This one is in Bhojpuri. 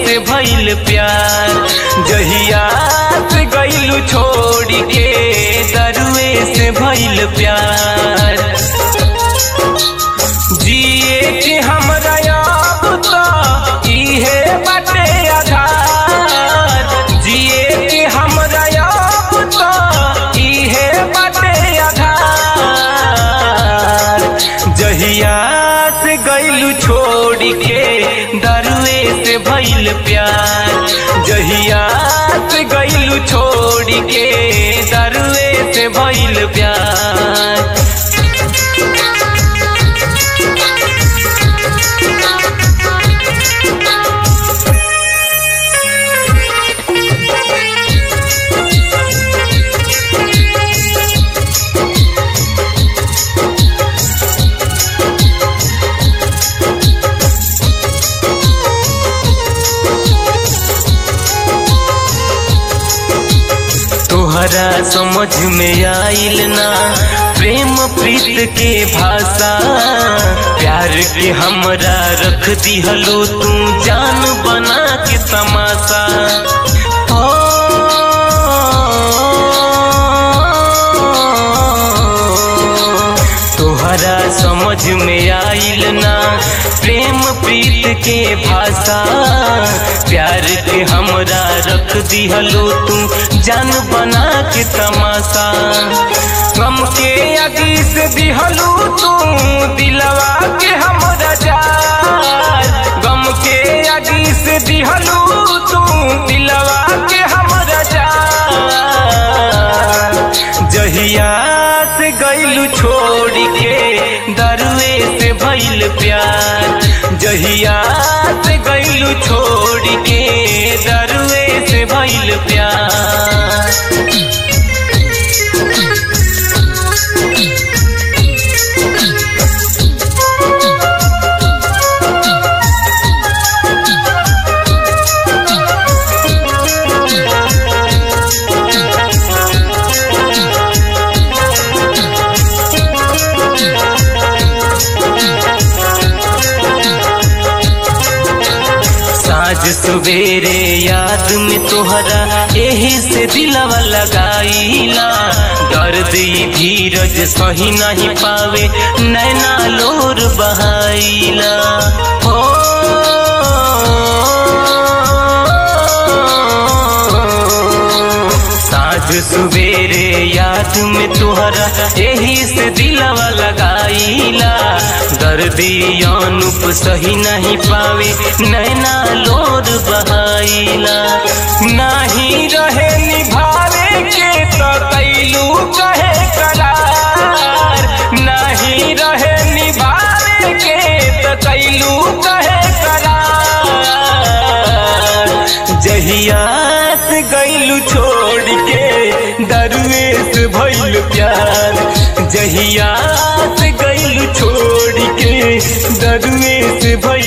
से भइल प्यार जहिया से गइलू छोड़ के दरुए से भइल प्यार जिए के हमरा अब तो इहे बाटे आधार जिए के हमरा अब तो इहे बाटे आधार जहिया से गइलू छोड़ के दरुए से भइल प्यार जहिया से गइलू छोड़ के दरुए से भइल प्यार तोहरा समझ में आइल ना प्रेम प्रीत के भाषा प्यार के हमरा रख दिहलो तू जान बना के तमाशा ओ, तोहरा समझ में आइल ना प्रेम प्रीत के भाषा प्यार के हमरा रख दिहलो तू जान बना के तमाशा गम के अगी से दिहलो तू दिलवा के हमरा जार गम के अगी से दिहलो तू दिलवा के हमरा जार जहिया से गइलू छोड़ के दरुए से भइल प्यार जहिया से गइलू छोड़ के दरुए से भइल प्यार साँझ सवेरे याद में तोहरा एही से दिलवा लगाईला दर्द ई धीरज सही नहीं पावे नैना लोर बहाईला हो साँझ सवेरे याद में तोहरा एही से दिलवा लगाईला दर्दी अनुप सही नहीं पावे नैना लोर बहाईला नहीं रहे निभावे के तो कैलू कहे करार नहीं रहे निभावे के तो कैलू कहे करार जहिया से गइलू छोड़ के दरुए से भइल प्यार जहिया से गइलू छोड़ के दरुए से भइल